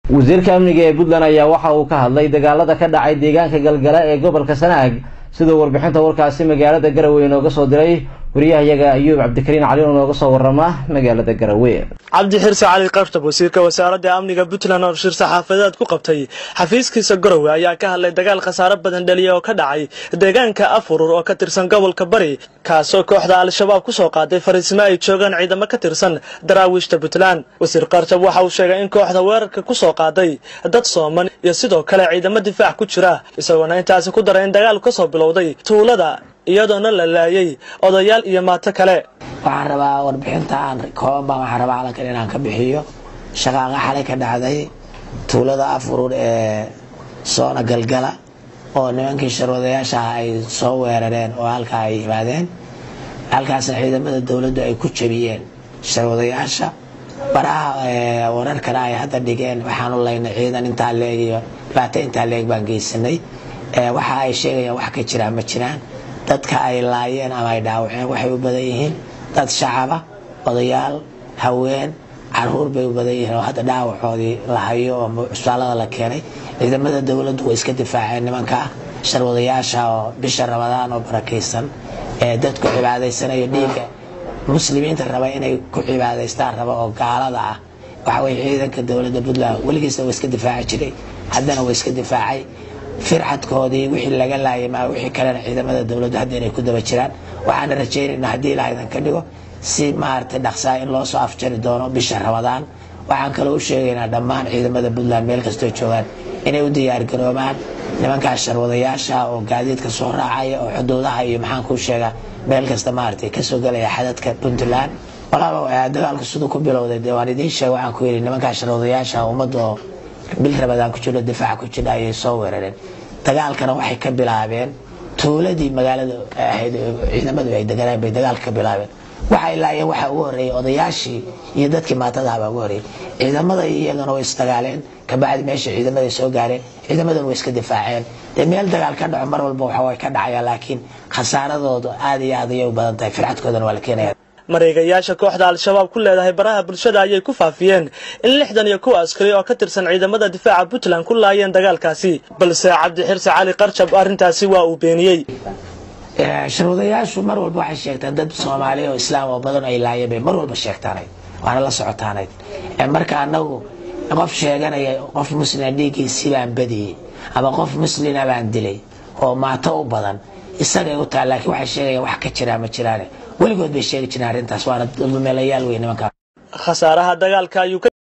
wasiirka amniga ee puntland ayaa waxa uu ka hadlay dagaalada ka dhacay deegaanka galgala ee gobolka sanaag siduu warbixinta warkaasi magaalada garowe inooga soo diray wariyahayaga ayuub cabdikariin cali oo nooga soo warama magaalada garowe cabdi xirse cali qartab wasiirka wasaaradda amniga puntland oo shir saxaafadeed ku qabtay xafiiskiisa garowe ayaa ka hadlay dagaal khasaare badan dhaliya oo ka dhacay deegaanka afurur oo ka tirsan gobolka bari kaasoo kooxda al-shabaab kusoo qaaday fariisimo ay joogaan ciidamo ka tirsan daraawiishta puntland wasiir qartab waxa uu sheegay in kooxda weerarka kusoo qaaday dad sooman iyo sidoo kale ciidamo difaac ku jira isagoona intaasi ku daray in dagaalku kasoo bilowday tuulada iyadoona la laayay odayaal iyo maato kale waxaan rabaa warbixinta aan kooban baan waxaan rabaa calankan inaan ka bixiyo shaqaaqa xalay ka dhacday tuulada afurur ee soona galgala oo nimankii sharwadayaasha ah ay soo weerareen oo halkaa ay yimaadeen halkaasna ciidamada dowladdu ay ku jabiyeen sharwadayaasha baraha wararkana ay hadda dhigeen waxaanu laynay ciidan intaa leeg iyo dhibaato intaa leeg baan geysanay waxa ay sheegayaan wax ka jiraan ma jiraan dadka ay laayeen ama ay dhaawaceen waxay u badan yihiin dad shacaba odayaal haween caruur bay u badan yihiin oo hadda dhaawacoodii la hayo oo cusbaalada la keenay ciidamada dowladdu way iska difaaceen nimanka sharwadayaasha oo bisha ramadaan oo barakaysan ee dadku cibaadaysanayo dhiigga muslimiinta raba inay ku cibaadaystaan raba oo gaalada ah waxaweye ciidanka dowladda puntland weligiisna waa iska difaaci jiray haddana waa iska difaacay fircadkoodii wixii laga laayay maa wixii kalena ciidamada dowladdu hadda inay ku daba jiraan waxaana rajaynayna haddii ilaahadan ka dhigo si maaragtay dhaqsaa in loo soo afjari doono bisha ramadaan waxaan kaloo u sheegaynaa dhammaan ciidamada puntland meel kastoo joogaan inay u diyaargaroobaan nimankaas sharwadayaasha oo gaadiidka soo raacaya oo xuduudaha iyo maxaan kuu sheegaa meel kasta maaragtay kasoo gelaya xadadka puntland walaalow dagaalku siduu ku bilowday dee waan idiin sheega waxaan ku yidhi nimankaas sharwadayaasha ummadda oo bil rabadaan ku jiro difaac ku jira ayay soo weerareen dagaalkana waxay ka bilaabeen tuuladii magaalada ahayd ciidamadu ay deganeen bay dagaalka ka bilaabeen waxay laayeen waxaa ugu horreeyey odayaashii iyo dadkii maatadaha baa ugu horreeyey ciidamada iyagana way isdagaaleen kabacdi meesha ciidamada soo gaareen ciidamadana way iska difaaceen dee meel dagaal ka dhaco mar walba waxa way ka dhacaya laakiin khasaaradoodu aad iyo aad ayay u badan tahay fircadkoodana waa la keenaya mareegayaasha kooxda al-shabaab ku leedahay baraha bulshada ayay ku faafiyeen in lixdan iyo kuwa askari oo ka tirsan ciidamada difaaca puntland ku laayeen dagaalkaasi balse cabdi xirse cali qarjab arrintaasi waa uu beeniyey sharwadayaashu mar walba waxay sheegtaan dad soomaaliya oo islaam oo badan ay laayeen bay mar walba sheegtaanayd waana la socotaanayd marka anagu qof sheeganaya qof muslima dhiiggiisii baan badiyey ama qof muslina baan dilay oo maato u badan isagay u taha laakiin waxay sheegayaan wax ka jiraa ma jiraane weligood bay sheegi jireen arrintaas waana dulmeelayaal wey nimankaa khasaaraha dagaalka ayuu